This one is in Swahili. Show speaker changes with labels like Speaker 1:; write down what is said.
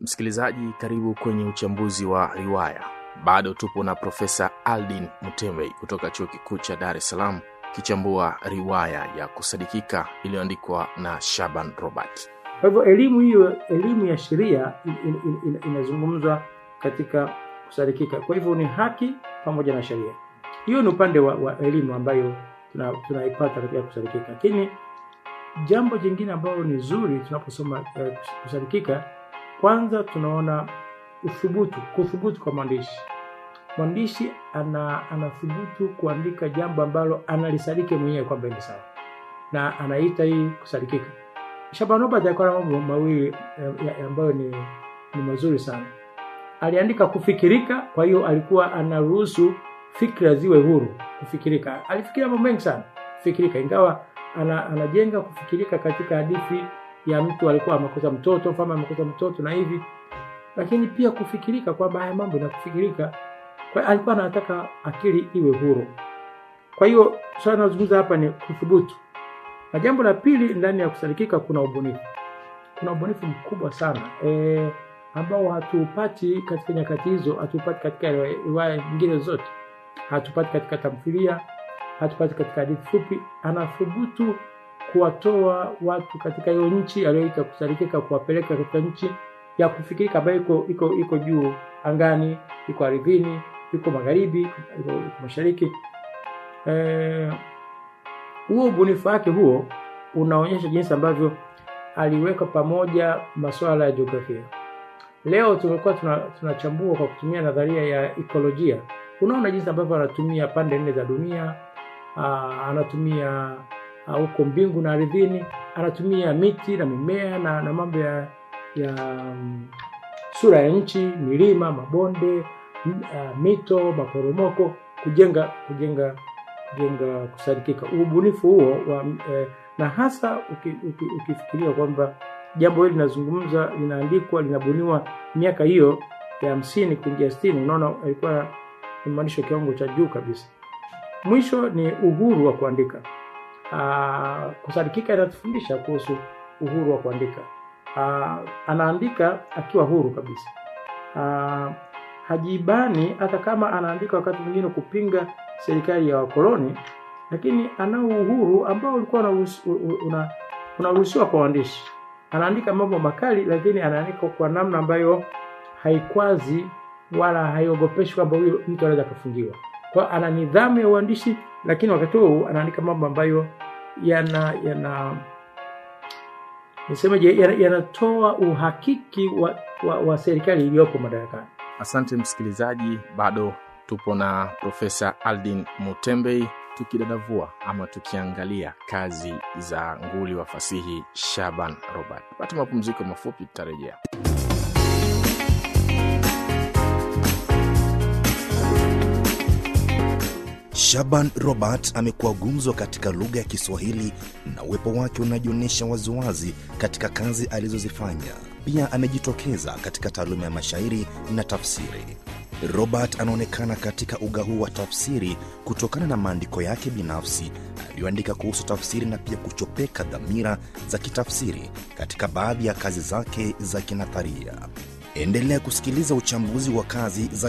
Speaker 1: Msikilizaji, karibu kwenye uchambuzi wa riwaya. Bado tupo na Profesa Aldin Mutembei kutoka Chuo Kikuu cha Dar es Salaam kichambua riwaya ya kusadikika iliyoandikwa na Shaban Robert.
Speaker 2: Kwa hivyo elimu hiyo, elimu ya sheria in- in- in- inazungumzwa katika kusadikika. Kwa hivyo ni haki pamoja na sheria. Hiyo ni upande wa, wa elimu ambayo tuna- tunaipata katika kusadikika, lakini jambo jingine ambalo ni zuri tunaposoma eh, kusadikika, kwanza tunaona uthubutu, kuthubutu kwa mwandishi. Mwandishi ana anathubutu kuandika jambo ambalo analisadiki mwenyewe kwamba ni sawa, na anaita hii kusadikika. Shaban Robert alikuwa na mambo mawili eh, ya- ambayo ni, ni mazuri sana. Aliandika kufikirika, kwa hiyo alikuwa anaruhusu fikra ziwe huru kufikirika. Alifikiria mambo mengi sana kufikirika, ingawa ana, anajenga kufikirika katika hadithi ya mtu alikuwa amekosa mtoto, mfalme amekosa mtoto na hivi, lakini pia kufikirika kwamba haya mambo na kufikirika, kwa hiyo alikuwa anataka akili iwe huru. Kwa hiyo swala tunazungumza hapa ni kuthubutu. Na jambo la pili, ndani ya kusadikika kuna ubunifu. Kuna ubunifu mkubwa sana e, ambao hatuupati katika nyakati hizo, hatuupati katika riwaya nyingine zote, hatupati katika tamthilia, hatupati katika hadithi fupi. Anathubutu kuwatoa watu katika hiyo nchi aliyoita kusadikika, kuwapeleka katika nchi ya kufikirika ambayo iko iko iko juu angani, iko ardhini, iko magharibi, iko, iko mashariki eh, huo ubunifu wake huo unaonyesha jinsi ambavyo aliweka pamoja masuala ya jiografia. Leo tumekuwa tuna- tunachambua kwa kutumia nadharia ya ekolojia. Unaona jinsi ambavyo anatumia pande nne za dunia, aa, anatumia aa, huko mbingu na ardhini, anatumia miti na mimea na, na mambo ya, ya mm, sura ya nchi, milima, mabonde, m- aa, mito, maporomoko kujenga kujenga kujenga kusadikika. Ubunifu huo wa, eh, na hasa uki, uki, ukifikiria kwamba jambo hili linazungumza, linaandikwa, linabuniwa miaka hiyo ya hamsini kuingia sitini, unaona alikuwa ni mwandishi wa kiwango cha juu kabisa. Mwisho ni uhuru wa kuandika. Aa, kusadikika inatufundisha kuhusu uhuru wa kuandika. Aa, anaandika akiwa huru kabisa. Aa, hajibani hata kama anaandika wakati mwingine kupinga serikali ya wakoloni, lakini anao uhuru ambao ulikuwa unaruhusi- u- u- una- unaruhusiwa kwa waandishi. Anaandika mambo makali, lakini anaandika kwa namna ambayo haikwazi wala haiogopeshi kwamba huyo mtu anaweza akafungiwa. Kwa hiyo ana nidhamu ya uandishi, lakini wakati huo anaandika mambo ambayo yana yana nisemeje, yana- yanatoa uhakiki wa, wa, wa serikali iliyopo madarakani.
Speaker 1: Asante msikilizaji, bado tupo na Profesa Aldin Mutembei tukidadavua ama tukiangalia kazi za nguli wa fasihi Shaban Robert. Pata mapumziko mafupi, tutarejea.
Speaker 3: Shaban Robert amekuwa gumzo katika lugha ya Kiswahili na uwepo wake unajionyesha waziwazi katika kazi alizozifanya. Pia amejitokeza katika taaluma ya mashairi na tafsiri. Robert anaonekana katika uga huu wa tafsiri kutokana na maandiko yake binafsi aliyoandika kuhusu tafsiri na pia kuchopeka dhamira za kitafsiri katika baadhi ya kazi zake za kinatharia. Endelea kusikiliza uchambuzi wa kazi za